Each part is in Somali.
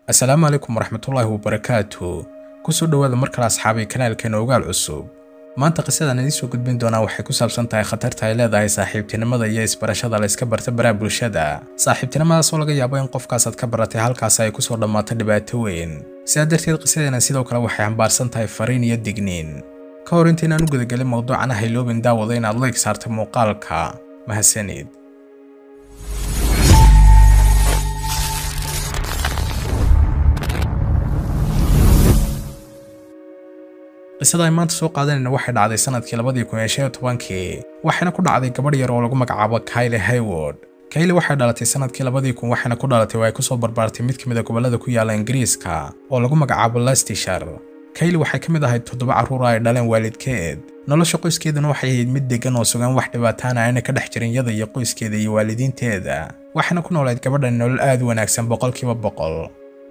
assalaamu calaykum waraxmatullaahi wabarakaatu kusoo dhowaada mar kale asxaabay kanaalkeena ogaal cusub maanta qisadan idiin soo gudbin doonaa waxay ku saabsan tahay khatarta ay leedahay saaxiibtinimada iyo isbarashada la iska barta baraha bulshada saaxiibtinimadaas oo laga yaabo in qofkaasaad ka baratay halkaas ay kusoo dhammaato dhibaato weyn sidaa darteed qisadeena sidoo kale waxay xambaarsan tahay fariin iyo digniin ka hor intaynaan u gudagelin mowduucan hayloobin daawada inaad leeg saarta muuqaalka mahadsanid qisada ay maanta soo qaadanayna waxay dhacday sanadkii labadii kun iyo shan iyo tobankii waxayna ku dhacday gabadh yar oo lagu magacaabo Kylie Hayward Kylie waxay dhalatay sanadkii labadii kun waxayna ku dhalatay oo ay kusoo barbaartay mid ka mid a gobollada ku yaala Ingiriiska oo lagu magacaabo Leicestershire Kylie waxay ka mid ahayd toddoba carruur ay dhaleen waalidkeed nolosha qoyskeeduna waxay ahayd mid degan oo sugan wax dhibaataana ayna ka dhex jirin iyada iyo qoyskeeda iyo waalidiinteeda waxayna ku noolayd gabadhan nolol aad u wanaagsan boqolkiiba boqol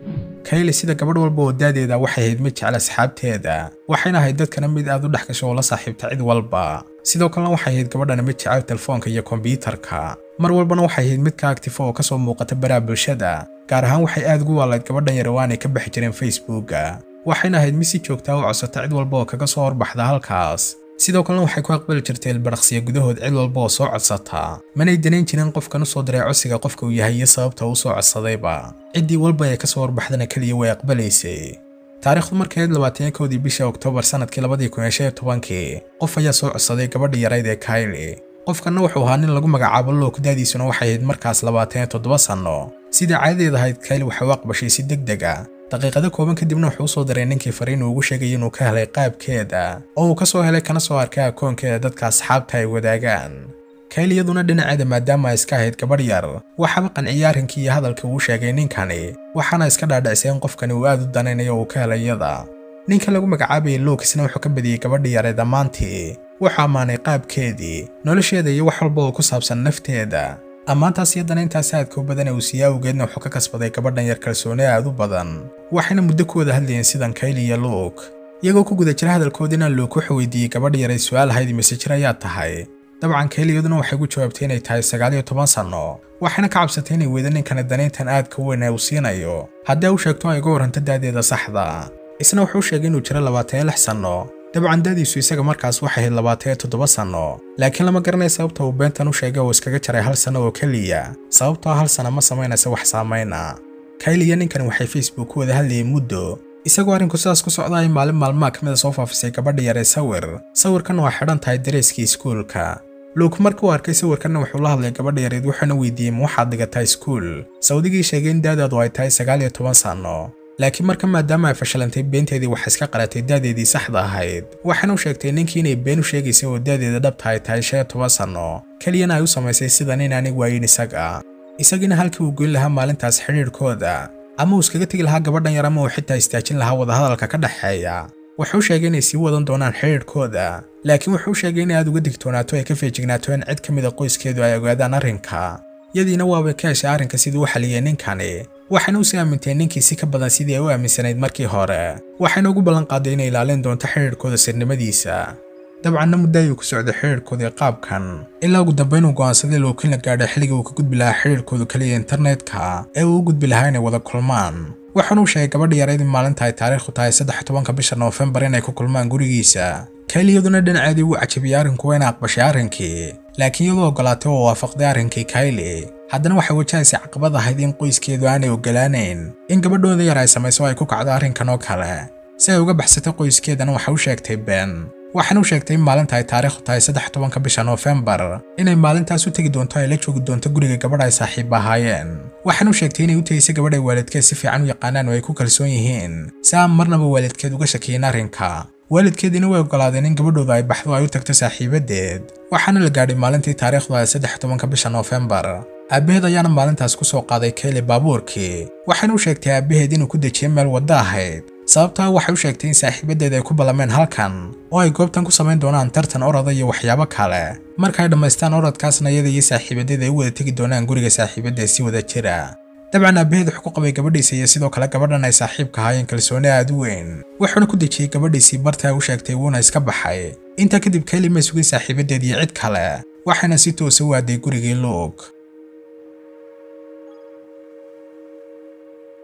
Kylie sida gabadh walba oo daadeeda waxay ahayd mid jecel asxaabteeda waxayna ahayd dadkana mid aad u dhex gasho oo la saaxiibta cid walba sidoo kalena waxay ahayd gabadhana mid jecel telefoonka iyo kombiyuutarka mar walbana waxay ahayd mid ka active oo kasoo muuqata baraha bulshada gaar ahaan waxay aad ugu waalayd gabadhan yar oo aanay ka bixi jirin facebooka waxayna ahayd mid si joogta u codsata cid walba oo kaga soo horbaxda halkaas sidoo kalena waxay ku aqbali jirtay ilbarakhsiya gudahood cid walba oo soo codsata manay danayn jirin qofkan u soo diray codsiga qofka uu yahay iyo sababta uu soo codsadayba ciddii walba ee ka soo horbaxdana keliya way aqbalaysay taariikhdu markay ahayd labaatan kowdii bisha oktoobar sanadkii labadii kun iyo shan iyo tobankii qof ayaa soo codsaday gabadhii yarayd ee Kylie qofkanna wuxuu ahaa nin lagu magacaabo Luke daadiisuna waxay ahayd markaas labaatan iyo toddoba sanno sidii caadadeed ahayd Kylie waxay u aqbashay si degdeg ah daqiiqado kooban kadibna wuxuu usoo diray ninkii fariin uu ugu sheegay inuu ka helay qaabkeeda oo uu ka soo helay kana soo arkay akoonkeeda dadka asxaabta ay wadaagaan Kylie iyaduna dhinaceeda maadaama ay iska ahayd gabadh yar waxaaba qanciyay arrinkii iyo hadalkii uu sheegay ninkani waxaana iska dhaadhicisay in qofkani uu aad u danaynayo uu ka helay iyada ninka lagu magacaabayay Luke isna wuxuu ka badiyey gabadhii yar ee dhammaantii wuxuu ammaanay qaabkeedii nolosheeda iyo wax walba oo ku saabsan nafteeda ammaantaas iyo danayntaas aadka u badan ee uu siiyey awgeedna wuxuu ka kasbaday gabadhan yar kalsooni aad u badan waxayna muddo ku wada hadlayeen sidan Kylie iyo Luke iyagoo ku guda jira hadalkoodina Luke wuxuu weydiiyey gabadh yar ay su'aal ahayd mise jir ayaa tahay dabcan Kylie iyaduna waxay ku jawaabtay inay tahay sagaal iyo toban sanno waxayna ka cabsatay inay weydo ninkana danayntan aadka weyn ee uu siinayo haddii u sheegto ay uga waranto daadeeda saxda isna wuxuu sheegay inuu jiro labaatan iyo lix sanno dabcan daadiisu isaga markaas waxay ahayd labaatan iyo toddoba sanno laakiin lama garanaya sababta uu beentan u sheegay oo iskaga jaray hal sanno oo keliya sababtoo hal sana ma samaynaysa wax saamayna Kylie iyo ninkan waxay Facebook ku wada hadlayeen muddo isagoo arrinku sidaas ku socda ay maalin maalmaha ka mid a soo faafisay gabadha yar ee sawir sawirkan waa xidhan tahay dareyskii iskuulka Luke markii uu arkay sawirkanna wuxuu la hadlay gabadha yareed wuxuuna weydiiyey ma waxaad dhigataa iskuul sawdigii sheegay in daadaadu ay tahay sagaal iyo toban sanno laakiin marka maadaama ay fashilantay beenteedii waxay iska qaratay daadeedii saxda ahayd waxaana u sheegtay ninkii inay been u sheegaysay oo daadeeda dhabta ay tahay shan iyo toban sanno keliyana ay u samaysay sidan in aanay waayin isaga isagiina halkii uu goyn lahaa maalintaas xidhiidhkooda ama uu iskaga tegi lahaa gabadhan yar ama uu xitaa istaajin lahaa wadahadalka ka dhexeeya wuxuu sheegay inay sii wadan doonaan xidhiidhkooda laakiin wuxuu sheegay inay aad uga digtoonaato ay ka feejignaato in cid ka mid a qoyskeedu ay ogaadaan arrinka yadiina waabay ka heshay arrinka sidii u xaliyey ninkani waxayna u sii aamintay ninkii si ka badan sidii ay u aaminsanayd markii hore waxayna ugu ballan qaaday inay ilaalin doonto xidhiidhkooda sirnimadiisa dabcanna muddo ayuu ku socday xidhiidhkoodii qaabkan ilaa ugu dambayn uu go'aansaday lookiin la gaadhay xilligii uu ka gudbi lahaa xidhiidhkooda kaliya internetka ee uu u gudbi lahaa inay wada kulmaan waxaana uu sheegay gabadha yarayd in maalinta ay taariikhdu tahay saddex tobanka bisha noofembar inay ku kulmaan gurigiisa Kylie iyaduna dhinaceedii wuu cajabiyey arrinku wayna aqbashay arrinkii laakiin iyadoo ogolaatay oo waafaqday arrinkii Kylie haddana waxay wajahaysay caqabad ahayd in qoyskeedu aanay ogolaanayn in gabadhooda yar ay samayso ay ku kacdo arrinkan oo kale si ay uga baxsato qoyskeedana waxay u sheegtay been waxaana u sheegtay in maalinta ay taariikhdu tahay saddex tobanka bisha noofembar inay maalintaas u tegi doonto ay la joogi doonto guriga gabadha ay saaxiib ahaayeen waxaana u sheegtay inay u tegaysay gabadh ay waalidkeed si fiican u yaqaanaan oo ay ku kalsoon yihiin si aan marnaba waalidkeed uga shakiyin arrinka waalidkeediina way ogolaadeen in gabadhooda ay baxdo ay u tagto saaxiibadeed waxaana la gaadhay maalintii taariikhdu ay saddex tobanka bisha noofembar aabbaheed ayaana maalintaas ku soo qaaday Kylie baabuurkii waxaana u sheegtay aabbaheed inuu ku dejiyay meel waddo ahayd sababtaa waxay u sheegtay in saaxiibadeed ay ku ballameen halkan oo ay goobtan ku samayn doonaan tartan orada iyo waxyaabo kale marka ay dhammaystaan orodkaasna iyada iyo saaxiibadeed ay u wada tegi doonaan guriga saaxiibadeed si wada jira dabcan aabbaheed wuxuu ku qabay gabadhiisa iyo sidoo kale gabadhan ay saaxiibka ahaayeen kalsooni aad u weyn wuxuuna ku dejiyey gabadhiisii bartaa u sheegtay wuuna iska baxay intaa kadib Kylie ma sugin saaxiibadeed iyo cid kale waxayna si toosa u aaday gurigii Luke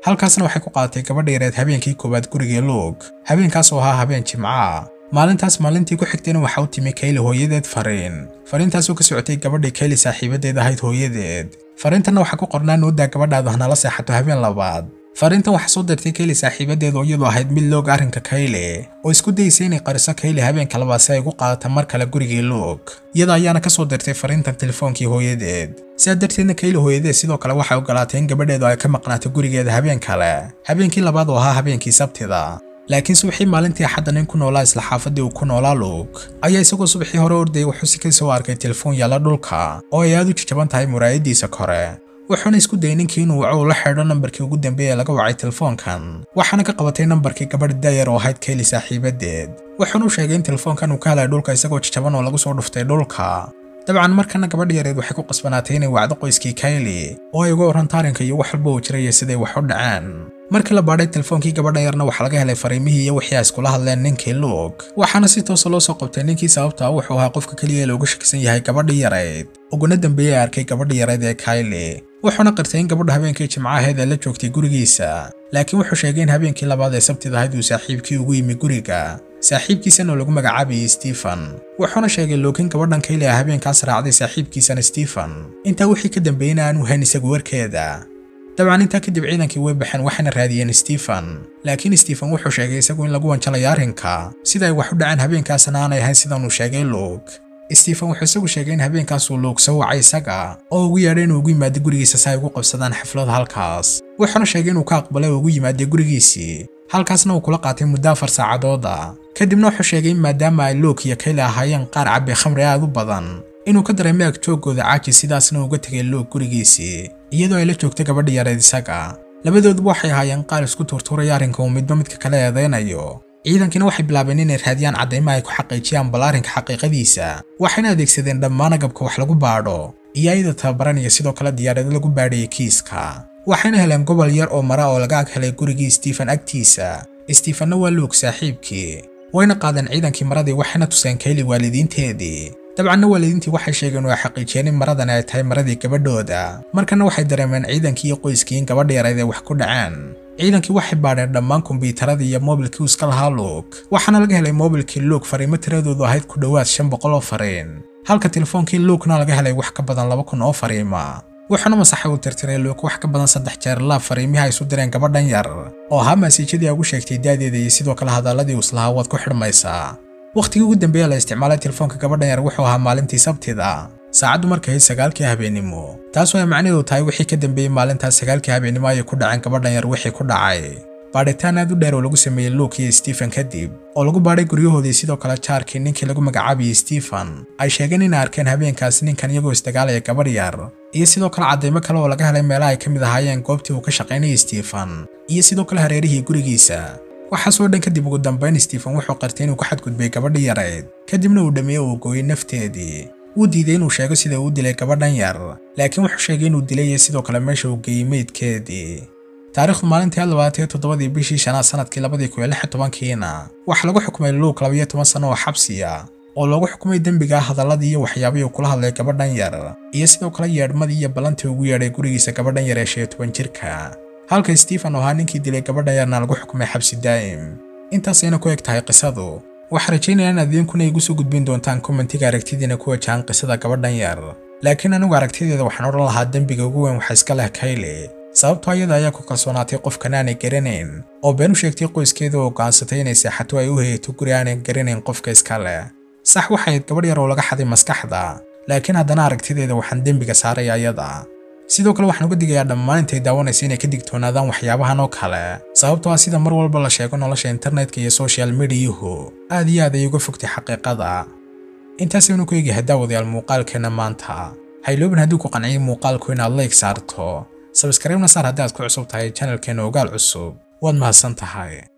halkaasna waxay ku qaadatay gabadha yareed habeenkii koowaad gurigii luug habeenkaas oo ahaa habeen jimca maalintaas maalintii ku xigtayna waxa u timi kayli hooyadeed fariin fariintaasoo ka socotay gabadhii kayli saaxiibadeed ahayd hooyadeed fariintanna waxaa ku qornaa nuudaa gabadhaadu hanala seexato habeen labaad fariintan waxaa soo dirtay kayli saaxiibadeed oo iyadoo ahayd mid loog arrinka kayle oo isku dayaysay inay qariso kayle habeenka labaad si ay ugu qaadata mar kale gurigii luug iyada ayaana ka soo dirtay fariintan telefoonkii hooyadeed sidaa darteedna kayle hooyadeed sidoo kale waxay ogolaatay in gabadheedu ay ka maqnaato gurigeeda habeen kale habeenkii labaad oo ahaa habeenkii sabtida laakiin subaxii maalintii axadda nin ku noolaa isla xaafadii uu ku noolaa luug ayaa isagoo subaxii hore ordayay wuxuu si kasoo arkay telefoon yaalla dhulka oo ay aad u jajaban tahay muraayadiisa kore wuxuuna isku dayay ninkii inuu waco ula xidho nambarkii ugu dambeeye ee laga wacay telefoonkan waxaana ka qabatay nambarkii gabadh daayar oo ahayd kayli saaxiibadeed wuxuuna u sheegay in telefoonkan uu ka helay dhulka isagoo jajaban oo lagu soo dhuftay dhulka dabcan markana gabadha yareed waxay ku qasbanaatay inay wacdo qoyskii kayli oo ay uga warranto arrinka iyo wax walba uu jiraya siday wax u dhaceen markii la baadhay telefoonkii gabadha yarna waxaa laga helay fariimihii iyo wixii ay iskula hadleen ninkii luug waxaana si toosa loo soo qabtay ninkii sababta wuxuu ahaa qofka keliya ee looga shakisan yahay gabadhii yareyd uguna dambeeyey arkay gabadhii yareyd ee kayli wuxuuna qirtay in gabadhu habeenkii jimco ahayd ee la joogtay gurigiisa laakiin wuxuu sheegay in habeenkii labaad ee sabtida ahayd uu saaxiibkii ugu yimi guriga saaxiibkiisana oo lagu magacaabayay stephen wuxuuna sheegay lookin gabadhan kayli ah habeenkaas raacday saaxiibkiisana stephen intaa wixii ka dambeeyeyna aanu hayn isagu warkeeda dabcan intaa kadib ciidankii way baxeen waxayna raadiyeen stephen laakiin stephen wuxuu sheegay isagu in lagu wanjalayo arrinka sida ay wax u dhaceen habeenkaasna aanay ahayn sidanuu sheegay luug stephen wuxuu isagu sheegay in habeenkaasuu luug soo wacay isaga oo ugu yeedhay inuu ugu yimaado gurigiisa si ay ugu qabsadaan xaflad halkaas wuxuuna sheegay inuu ka aqbalay oo ugu yimaaday gurigiisii halkaasna uu kula qaatay muddo afar saacadooda kadibna wuxuu sheegay in maadaama ay luug iyo kayli ahaayeen qaar cabbi khamri aad u badan inuu ka dareemay agjooggooda caaji sidaasna uga tegay luug gurigiisii iyadoo ay la joogtay gabadha yareed isaga labadooduba waxay ahaayeen qaar isku tuurtuuraya arrinka uu midba midka kale eedaynayo ciidankiina waxay bilaabeen inay raadiyaan caddaymo ay ku xaqiijiyaan bal arrinka xaqiiqadiisa waxayna adeegsadeen dhammaan agabka wax lagu baadho iyo ayada tababaranaya sidoo kale diyaarado lagu baadhayay kiiska waxayna heleen gobol yar oo mara oo laga ag helay gurigii stephen agtiisa stephenna waa luug saaxiibkii wayna qaadeen ciidankii maradii waxayna tuseen kayli waalidiinteedii dabcanna waalidiintii waxay sheegeen oo ay xaqiijiyeen in maradani ay tahay maradii gabadhooda markana waxay dareemeen ciidankii iyo qoyskii in gabadha yareed ay wax ku dhaceen ciidankii waxay baadheen dhammaan kombiyuutaradii iyo moobilkii uu iska lahaa luug waxaana laga helay moobilkii luug fariimo tiradoodu ahayd ku dhowaad shan boqol oo fariin halka telefoonkii luugna laga helay wax ka badan laba kun oo fariima wuxuuna masaxay uu tirtiray luug wax ka badan saddex jeer laab fariimihii ay isu direen gabadhan yar oo ahaa masiijadii ay ugu sheegtay daadeeda iyo sidoo kale hadalladii uu islahaa waad ku xidhmaysaa wakhtigii ugu dambeeya la isticmaalay telefoonka gabadhan yar wuxuu ahaa maalintii sabtida saacaddu markay ahayd sagaalkii habeennimo taasoo ay macnaheedu tahay wixii ka dambeeyey maalintaas sagaalkii habeennimo ayay ku dhaceen gabadhan yar wixii ku dhacay baadhitaan aad u dheer oo lagu sameeyey luuk iyo stephen kadib oo lagu baadhay guryahoodii sidoo kale jaarkii ninkii lagu magacaabayay stephen ay sheegeen inay arkeen habeenkaas ninkan iyagoo isdagaalaya gabadh yar iyo sidoo kale caddaymo kale oo laga helay meelaha ay ka mid ahaayeen goobtii uu ka shaqaynayay stephen iyo sidoo kale hareerihii gurigiisa waxaasoo dhan kadib ugu dambayn stephen wuxuu qartay inuu ku xadgudbay gabadhii yareyd kadibna uu dhammeeyey uu gooyey nafteedii wuu diiday inuu sheego sida uu dilay gabadhan yar laakiin wuxuu sheegay inuu dilay iyo sidoo kale meesha uu geeyey meydkeedii taariikhdu maalintii labaatan toddobadii bishii shanaad sanadkii labadii kun iyo lix tobankiina waxaa lagu xukumay luuk labayo toban sano oo xabsiya oo loogu xukumay dembiga hadalladii iyo waxyaabihii uu kula hadlay gabadhan yar iyo sidoo kale yeedhmadii iyo ballantii ugu yeedhay gurigiisa gabadhan yar ee shan iyo toban jirka halka stephen oo ahaa ninkii dilay gabadhan yarna lagu xukumay xabsi daa'im intaasayna ku eg tahay qisadu waxaa rajaynaya in adiinkuna igu soo gudbin doontaan kommentiga aragtidiina ku wajahan qisada gabadhan yar laakiin anigu aragtideeda waxaan odhan lahaa dembiga ugu weyn waxa iska leh kayle sababtoo ayada ayaa ku kalsoonaatay qofkan aanay garanayn oo been u sheegtay qoyskeeda oo go'aansatay inay seexato ay u hayato guri aanay garanayn qofka iska leh sax waxayd gabadh yar oo laga xaday maskaxda laakiin haddana aragtideeda waxaan dembiga saaray ayada sidoo kale waxaan uga digayaa dhammaan intay daawanaysa inay ka digtoonaadaan waxyaabahan oo kale sababtoo ah sida mar walba la sheego nolosha internetka iyo social mediyuhu aad iyo aad ay uga fogtay xaqiiqada intaasaynu ku eegyahay daawadayaal muuqaalkeenna maanta hayloobin haddii ku qanciyay muuqaalku inaad like saarto sabskribna saar haddii aad ku cusub tahay channelkeena ogaal cusub waad mahadsan tahay